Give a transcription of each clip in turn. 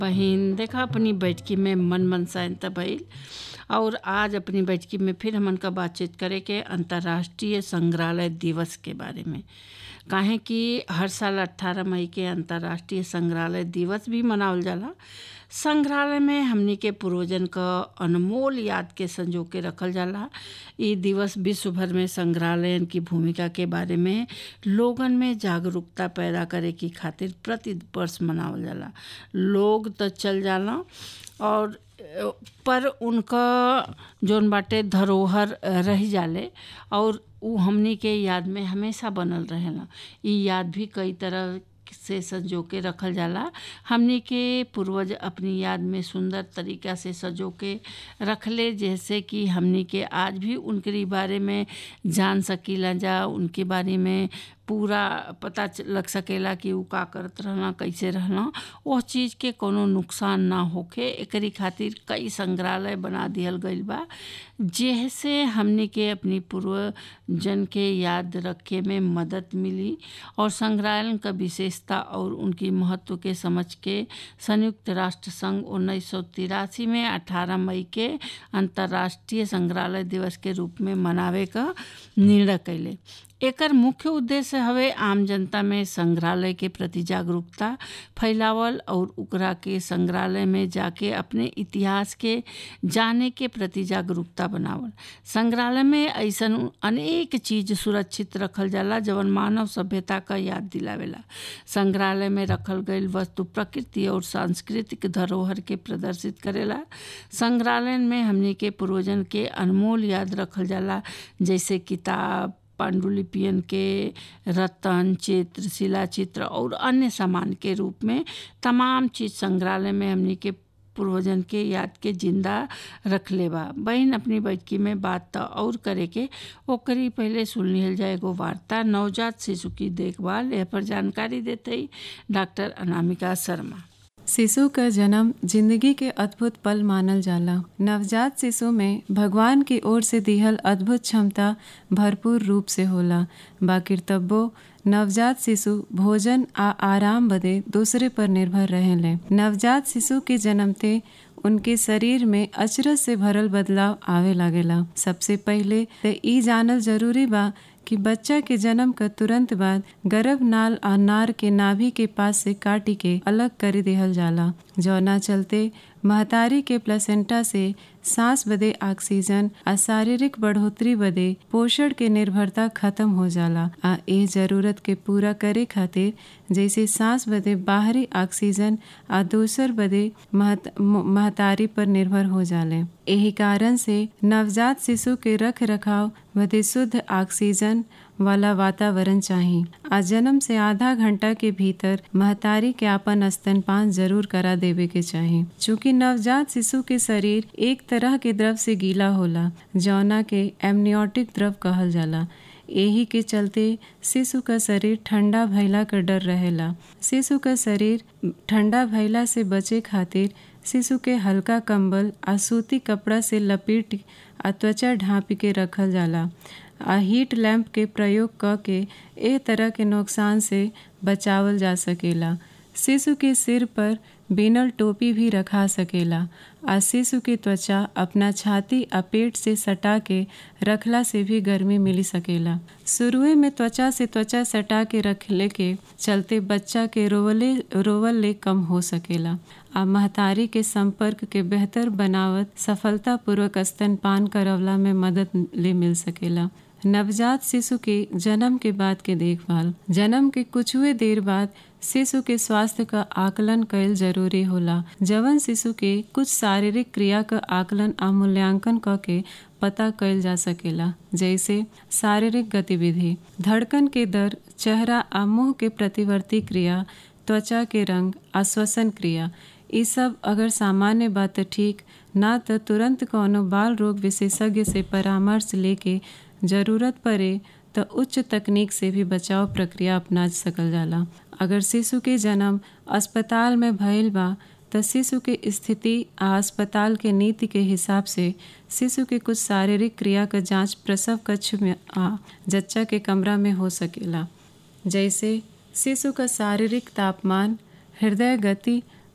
पहिन देखा अपनी बैठकी में मन मनसाइन त भइल और आज अपनी बैठकी में फिर हमन का बातचीत करे के अंतर्राष्ट्रीय संग्रहालय दिवस के बारे में काहे कि हर साल 18 मई के अंतर्राष्ट्रीय संग्रहालय दिवस भी मनावल जाला संग्रहालय में हमनी के पूर्वजन क अनमोल याद के संजो के रखल जाला इ दिवस विश्व भर में संग्रहालयन की भूमिका के बारे में लोगन में जागरूकता पैदा करे की खातिर प्रति वर्ष मनावल जाला लोग तो चल जाला और पर उनका जौन बाटे धरोहर रह जाले और उ हमनी के याद में हमेशा बनल रहेला इ याद भी कई तरह से सजो के रखल जाला हमनी के पूर्वज अपनी याद में सुंदर तरीका से सजो के रखले जैसे कि हमनी के आज भी उनके बारे में जान सकीला जा उनके बारे में पूरा पता लग सकेला कि उ का करत रहना कैसे रहना वो चीज़ के कोनो नुकसान ना होखे एकरी खातिर कई संग्रहालय बना दिहल गइल बा जेसे हमनी के अपनी पूर्वजन के याद रखे में मदद मिली और संग्रहालय का विशेषता और उनकी महत्व के समझ के संयुक्त राष्ट्र संघ उन्नीस में 18 मई के अंतर्राष्ट्रीय संग्रहालय दिवस के रूप में मनावे का निर्णय कैले एकर मुख्य उद्देश्य हवे आम जनता में संग्रहालय के प्रति जागरूकता फैलावल और उकरा के संग्रहालय में जाके अपने इतिहास के जाने के प्रति जागरूकता बनावल संग्रहालय में ऐसन अनेक चीज सुरक्षित रखल जाला जवन मानव सभ्यता का याद दिलावेला संग्रहालय में रखल गईल वस्तु प्रकृति और सांस्कृतिक धरोहर के प्रदर्शित करेला संग्रहालय में हमनी के पूर्वजन के अनमोल याद रखल जाला जैसे किताब पांडुलिपियन के रतन चित्र शिला चित्र और अन्य सामान के रूप में तमाम चीज संग्रहालय में हमनी के पूर्वजन के याद के जिंदा रख ले बा बहन अपनी बैठकी में बात तो और करे के ओकरी पहले सुन लिहल जाए एगो वार्ता नवजात शिशु की देखभाल यह पर जानकारी देते डॉक्टर अनामिका शर्मा शिशु का जन्म जिंदगी के अद्भुत पल मानल जाला नवजात शिशु में भगवान की ओर से दिहल अद्भुत क्षमता भरपूर रूप से होला बाकिर तब्बो नवजात शिशु भोजन आ आराम बदे दूसरे पर निर्भर रहेले नवजात शिशु के जन्मते उनके शरीर में अचरज से भरल बदलाव आवे लागेला सबसे पहले ते ई जानल जरूरी बा कि बच्चा के जन्म का तुरंत बाद गर्भ नाल आ नार के नाभि के पास से काटी के अलग कर देहल जाला जौना चलते महतारी के प्लेसेंटा से सांस बदे ऑक्सीजन आ शारीरिक बढ़ोतरी बदे पोषण के निर्भरता खत्म हो जाला आ ए जरूरत के पूरा करे खातिर जैसे सांस बदे बाहरी ऑक्सीजन आ दूसर बदे महत, महतारी पर निर्भर हो जाले यही कारण से नवजात शिशु के रख रखाव बदे शुद्ध ऑक्सीजन वाला वातावरण चाहिए आ जन्म से आधा घंटा के भीतर महतारी के अपन स्तनपान जरूर करा देवे के चाहिए चूँकि नवजात शिशु के शरीर एक तरह के द्रव से गीला होला जौना के एमनियोटिक द्रव कहल जाला यही के चलते शिशु का शरीर ठंडा भैला का डर रहेला शिशु का शरीर ठंडा भैला से बचे खातिर शिशु के हल्का कंबल आ सूती कपड़ा से लपेट आ त्वचा ढाँपी के रखल जाला आ हीट लैम्प के प्रयोग क के ए तरह के नुकसान से बचावल जा सकेला शिशु के सिर पर बिनल टोपी भी रखा सकेला आ शिशु के त्वचा अपना छाती आ पेट से सटा के रखला से भी गर्मी मिली सकेला शुरुए में त्वचा से त्वचा सटा के रखले के चलते बच्चा के रोवले रोवल ले कम हो सकेला आ महतारी के संपर्क के बेहतर बनावत सफलतापूर्वक स्तनपान करवला में मदद ले मिल सकेला नवजात शिशु के जन्म के बाद के देखभाल जन्म के कुछ हुए देर बाद शिशु के स्वास्थ्य का आकलन कैल जरूरी होला जवन शिशु के कुछ शारीरिक क्रिया का आकलन आ मूल्यांकन क के पता कैल जा सकेला जैसे शारीरिक गतिविधि धड़कन के दर चेहरा आ मुंह के प्रतिवर्ती क्रिया त्वचा के रंग आश्वसन क्रिया ये सब अगर सामान्य बात ठीक ना तो तुरंत कोनो बाल रोग विशेषज्ञ से परामर्श लेके जरूरत पड़े तो उच्च तकनीक से भी बचाव प्रक्रिया अपना सकल जाला अगर शिशु के जन्म अस्पताल में भइल बा तो शिशु के स्थिति आ अस्पताल के नीति के हिसाब से शिशु के कुछ शारीरिक क्रिया का जांच प्रसव कक्ष में आ जच्चा के कमरा में हो सकेला जैसे शिशु का शारीरिक तापमान हृदय गति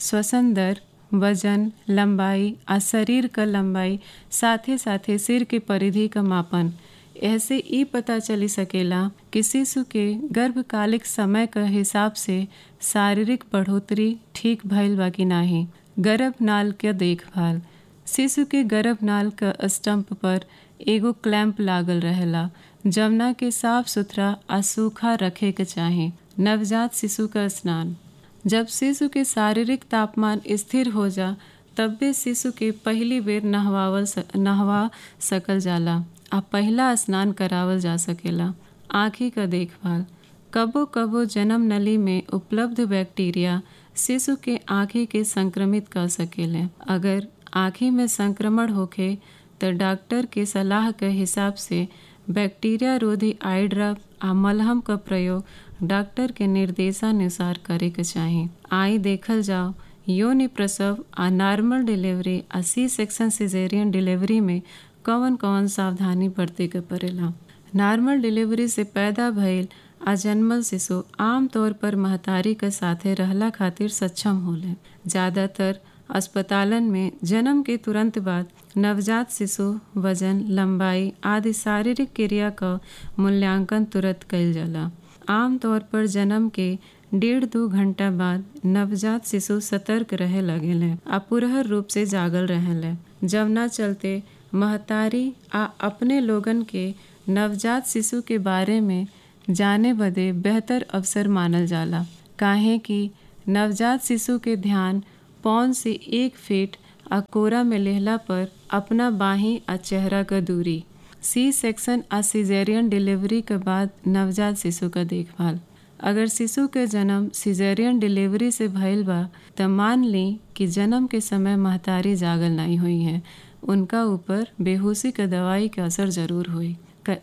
श्वसन दर वजन लंबाई आ शरीर क लंबाई साथे साथे सिर के परिधि क मापन ऐसे ई पता चली सकेला कि शिशु के गर्भकालिक समय क हिसाब से शारीरिक बढ़ोतरी ठीक भइल बा कि नाही गर्भनाल के देखभाल शिशु के गर्भनाल क स्टम्प पर एगो क्लैंप लागल रहेला जमुना के साफ सुथरा आ सूखा रखे के चाही नवजात शिशु का स्नान जब शिशु के शारीरिक तापमान स्थिर हो जा तब्बे शिशु के पहली बेर नहवावल नहवा सकल जाला आ पहला स्नान करावल जा सकेला आँखी का देखभाल कबो कबो जन्म नली में उपलब्ध बैक्टीरिया शिशु के आँखी के संक्रमित कर सकेले अगर आँखी में संक्रमण होखे तो डॉक्टर के सलाह के हिसाब से बैक्टीरिया रोधी आई ड्रॉप आ मलहम का प्रयोग डॉक्टर के निर्देशानुसार करे के चाही आई देखल जाओ योनि प्रसव आ नॉर्मल डिलीवरी आ सी सेक्शन सिजेरियन डिलीवरी में कौन कौन सावधानी बरते के पड़ेला नॉर्मल डिलीवरी से पैदा भइल आ जन्मल शिशु आमतौर पर महतारी के साथे रहला खातिर सक्षम होले ज़्यादातर अस्पतालन में जन्म के तुरंत बाद नवजात शिशु वजन लंबाई आदि शारीरिक क्रिया का मूल्यांकन तुरंत कइल जाला आमतौर पर जन्म के डेढ़ दो घंटा बाद नवजात शिशु सतर्क रहे लगेले आ पुरहर रूप से जागल रहेले जब न चलते महतारी आ अपने लोगन के नवजात शिशु के बारे में जाने बदे बेहतर अवसर मानल जाला काहे कि नवजात शिशु के ध्यान पौन से एक फीट आ कोरा में लेहला पर अपना बाही आ चेहरा का दूरी सी सेक्शन आ सिजेरियन डिलीवरी के बाद नवजात शिशु का देखभाल अगर शिशु के जन्म सिजेरियन डिलीवरी से भइल बा त मान ली कि जन्म के समय महतारी जागल नहीं हुई है उनका ऊपर बेहोशी के दवाई के असर जरूर हुई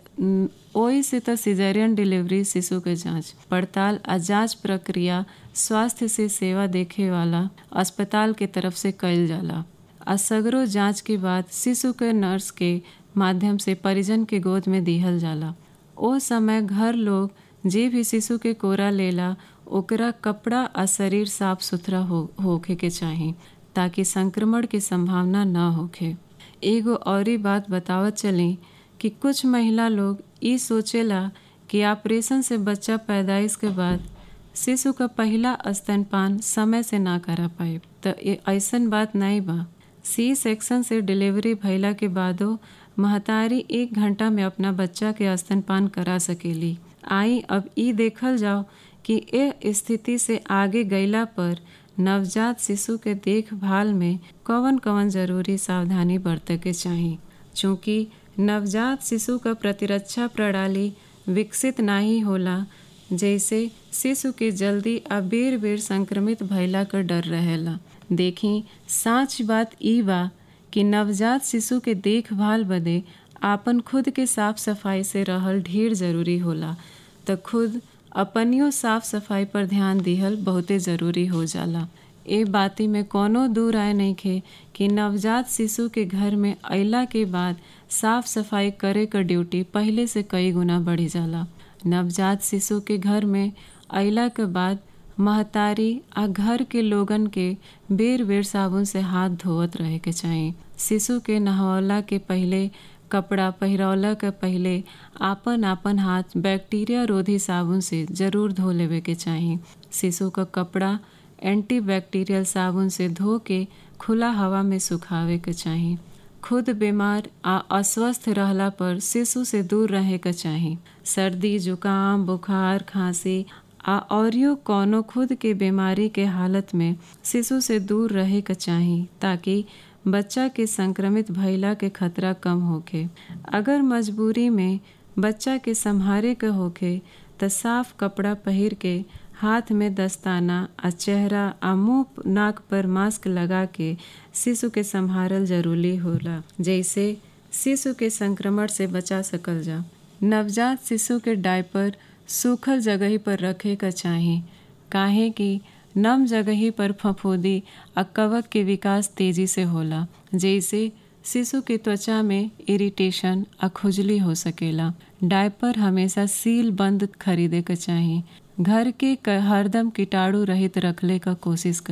ओई से तो सिजेरियन डिलीवरी शिशु के जांच पड़ताल आ जांच प्रक्रिया स्वास्थ्य से सेवा देखे वाला अस्पताल के तरफ से कइल जाला आ सगरो जांच के बाद शिशु के नर्स के माध्यम से परिजन के गोद में दिहल जाला ओ समय घर लोग जे भी शिशु के कोरा लेला ओकरा कपड़ा आ शरीर साफ सुथरा हो होखे के चाही ताकि संक्रमण की संभावना न होखे एगो औरी बात बतावत चली कि कुछ महिला लोग ई सोचेला कि ऑपरेशन से बच्चा पैदाइश के बाद शिशु का पहला स्तनपान समय से ना करा पाए तो ये ऐसन बात नहीं बा सी सेक्शन से डिलीवरी भइला के बादो महतारी एक घंटा में अपना बच्चा के स्तनपान करा सकेली आई अब ई देखल जाओ कि ए स्थिति से आगे गईला पर नवजात शिशु के देखभाल में कौन कौन जरूरी सावधानी बरते के चाही चूँकि नवजात शिशु का प्रतिरक्षा प्रणाली विकसित नहीं होला जैसे शिशु के जल्दी आ बेर बेर संक्रमित भइला का डर रहेला देखी साच बात ई बा कि नवजात शिशु के देखभाल बदे आपन खुद के साफ सफाई से रहल ढेर जरूरी होला तो खुद अपनियो साफ सफाई पर ध्यान दिहल बहुते ज़रूरी हो जाला ए बाती में कोनो दूर आए नहीं खे कि नवजात शिशु के घर में अइला के बाद साफ सफाई करे क ड्यूटी पहले से कई गुना बढ़ी जाला नवजात शिशु के घर में अइला के बाद महतारी आ घर के लोगन के बेर बेर साबुन से हाथ धोवत रहे के चाही शिशु के नहवला के पहले कपड़ा पहिरौला के पहले आपन आपन हाथ बैक्टीरिया रोधी साबुन से जरूर धो लेवे के चाही शिशु का कपड़ा एंटीबैक्टीरियल साबुन से धो के खुला हवा में सुखावे के चाही खुद बीमार आ अस्वस्थ रहला पर शिशु से दूर रहे के चाही सर्दी जुकाम बुखार खांसी आ औरियो कौनो खुद के बीमारी के हालत में शिशु से दूर रहे के चाही ताकि बच्चा के संक्रमित भइला के खतरा कम होखे अगर मजबूरी में बच्चा के संहारे के होखे त साफ कपड़ा पहिर के हाथ में दस्ताना आ चेहरा आ मुंह नाक पर मास्क लगा के शिशु के संभारल जरूरी होला जैसे शिशु के संक्रमण से बचा सकल जा नवजात शिशु के डायपर सूखल जगह पर रखे का चाही काहे कि नम जगही पर फफूंदी आ कवक के विकास तेजी से होला जैसे शिशु के त्वचा में इरिटेशन आ खुजली हो सकेला डायपर हमेशा सील बंद खरीदे के चाही घर के हरदम कीटाणु रहित रखले का कोशिश करी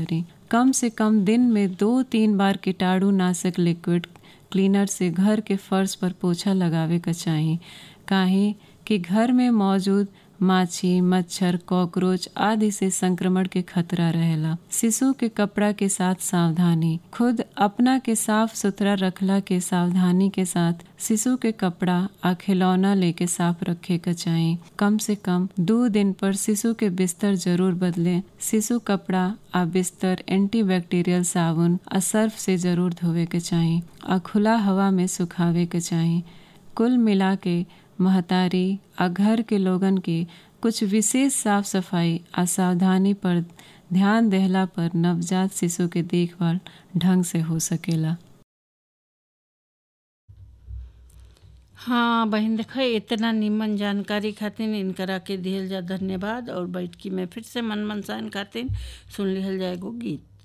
कम से कम दिन में दो तीन बार कीटाणु नाशक लिक्विड क्लीनर से घर के फर्श पर पोछा लगावे का चाही काहे कि घर में मौजूद माछी मच्छर कॉकरोच आदि से संक्रमण के खतरा रहेला शिशु के कपड़ा के साथ सावधानी खुद अपना के साफ सुथरा रखला के सावधानी के साथ शिशु के कपड़ा आ खिलौना लेके साफ रखे के चाही कम से कम दो दिन पर शिशु के बिस्तर जरूर बदले शिशु कपड़ा आ बिस्तर एंटीबैक्टीरियल साबुन आ सर्फ से जरूर धोवे के चाही आ खुला हवा में सुखावे के चाही कुल मिला के महतारी आ घर के लोगन के कुछ विशेष साफ सफाई आ सावधानी पर ध्यान देहला पर नवजात शिशु के देखभाल ढंग से हो सकेला हाँ बहन देख इतना निमन जानकारी खातिर इनकरा के दिहल जा धन्यवाद और बैठकी में फिर से मन मनसान खातिर सुन लिहल जाएगो गीत